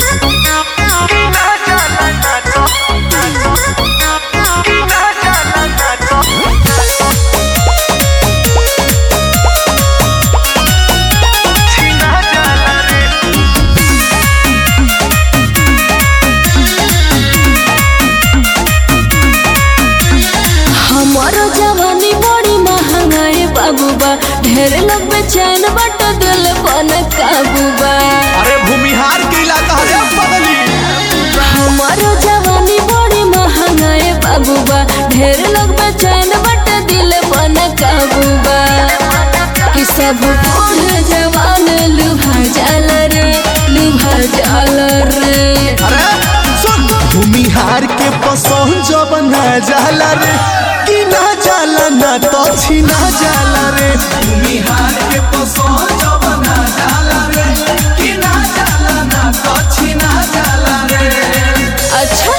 हमारो जवानी बड़ी महंगाई बाबू बा ढेर लोग बेचैन बट दिल बन काबू बा अरे भूमिहार के इलाका है बदली हमारो जवानी बड़ी महंगाई बाबू बा ढेर लोग बेचैन बट दिल बन काबू बा कि सब बूढ़ जवान लुभा जाल रे लुभा जाल रे अरे सुन भूमिहार के पसंद जब ना जाला रे कि ना जाला ना तो छीना जाला रे भूमिहार के पसंद जब ना जाला रे कि ना जाला ना तो छीना जाला रे अच्छा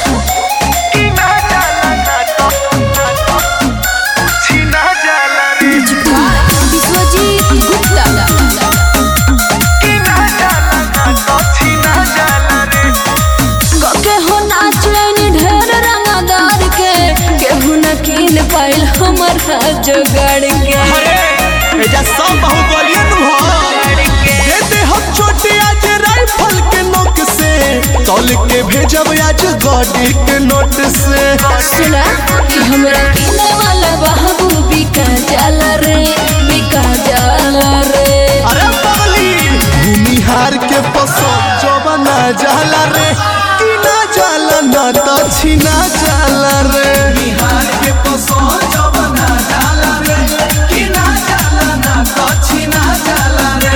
विश्वजीत गुप्ता के हो नाचैन ढेर रंगदार के केहू न कीन पाइल हमर जोगाड़ के अरे एजा सब बाहुबलियन हो देते हम छोटे आज राइफल के नोक से तौल के भेजब आज गाड़ी के नोट से सुना कि हमरा किने वाला बाबू बिका जाला रे बिका जाला रे अरे बगली भूमिहार के पसंद जब ना जाला रे कि ना जाला ना तो छीना जाला रे बिहार के पसंद जब ना जाला रे कि ना जाला ना तो छीना जाला रे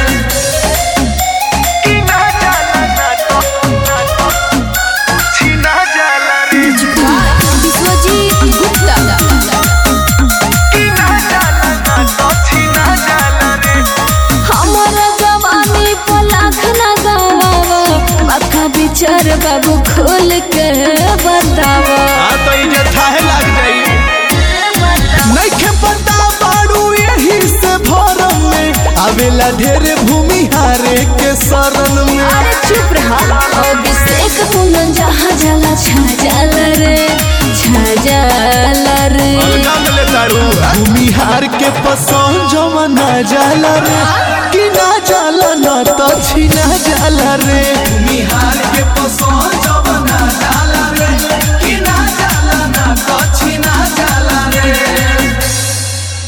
विश्वजीत गुप्ता हमारा जवानी पर लाख न गवावा बाका विचार बाबू खोल के बतावा हाँ तो ये थाहे लग जाई नइखे पता बाड़ू यही से भरम में आवेला ढेर भूमिहारे के शरण में अरे चुप रहा अभिषेक कुंदन जहाँ जाला छा जाला रे छा जाला रे भूमिहार के पसंद जमना जाला रे कि ना जाला ना तो छीना जाला रे भूमिहार के पसंद जमना जाला रे कि ना जाला ना तो